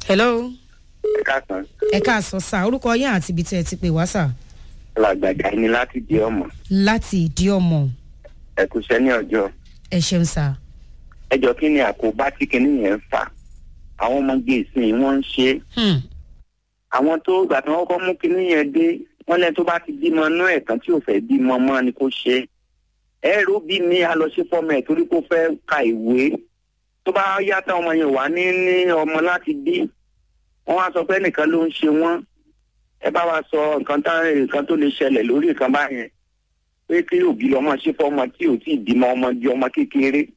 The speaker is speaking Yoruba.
hello ẹ káàsán ẹ káàsán sá orúkọ yín àti ibi tí ẹ ti pè wá sá alàgbàjà ni láti di ọmọ láti ìdí ọmọ ẹ kúṣẹ́ ní ọjọ́ ẹ ṣeun sá. ẹjọ́ kí ni àkóbá tí kinní yẹn ń fà àwọn ọmọge ìsìn wọn ń ṣe é Hmm. àwọn tó gbà tí wọn kọ́ mú kinní yẹn dé wọn lẹ́ni tó bá ti bímọ inú ẹ̀ kan tí ò fẹ́ bímọ mọ́ ni kò ṣe é ẹ̀rọ bí mi a lọ sí fọ́mọ ẹ̀ torí kó fẹ́ ka ìwé tó bá yàtọ̀ ọmọ yẹn wà ní ní ọmọ láti bí wọn wá sọ pé nìkan ló ń ṣe wọn ẹ bá wa sọ nǹkan tá nǹkan tó lè ṣẹlẹ̀ lórí nǹkan báyẹn pé kí òbí lọ́mọ ṣe fọ́mọ tí ò tí ì bímọ ọmọ di ọmọ kékeré